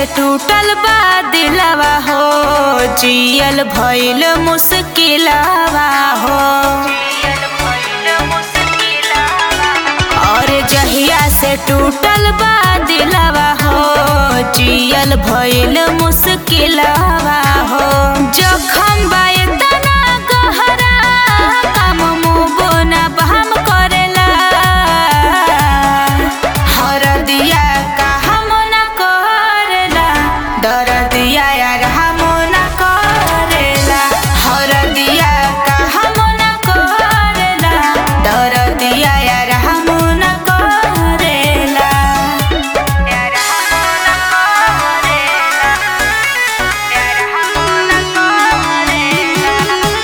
टूटल बा दिलवा हो जियल भइल मुश्किलवा हो और जहिया से टूटल बा दिलवा हो जियल भइल मुश्किलवा हो जखम बा इतना गहरा काम मुबो ना बहम करेला हरदिया का हम न करेला दरदिया यार हम न करेला हरदिया का हम न करेला दरदिया यार हम न करेला यार हम न करेला यार हम न करेला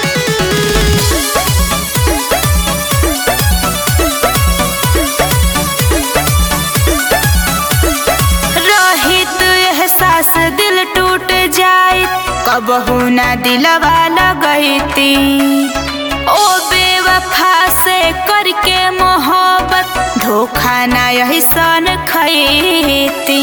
रहित एहसास दिल टूट जाए कबहू ना दिलवा लगैती ओ बेवफा से करके मोहब्बत धोखा ना यही सन खैती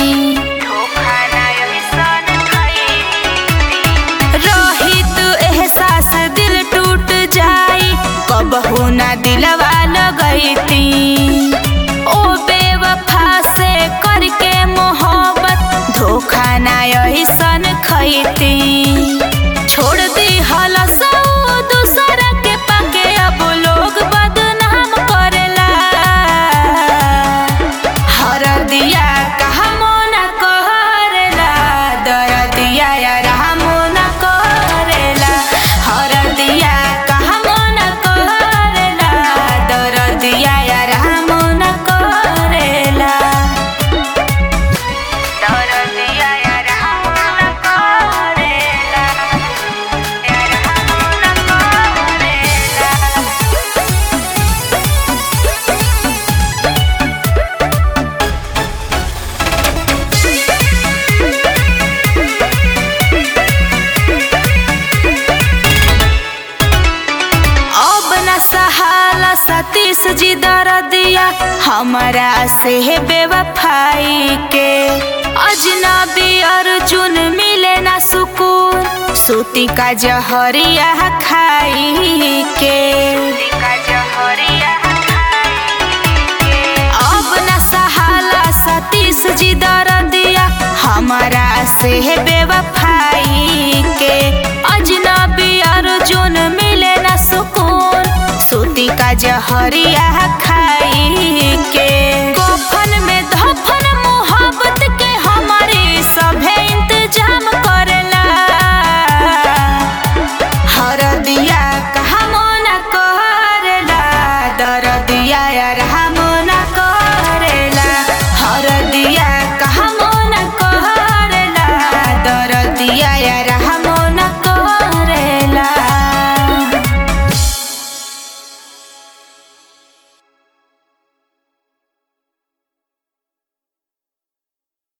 रहित एहसास दिल टूट जाए कबहू ना दिलवा लगैती ओ बेवफा से करके मोहब्बत धोखा ना यही सन खैती छोड़ दी हलस दूसर के पाके अब लोग बदनाम करेला हर दिया कहमो न करेला दर दिया यार हमो न करेला हर दिया कहमो न करेला दर दिया यार हमो न करेला दर दिया यार हमो न करेला यार हमो न करेला अब न सहाला सतीश जी दर दिया हमारा से है बेवफाई के अजनबी अर्जुन मिले ना सुकून सूती का जहरिया खाई के अब न सहाला सतीश जी दर दिया हमारा से है बेवफाई के अजनबी अर्जुन मिले न सुकून सूती का जहरिया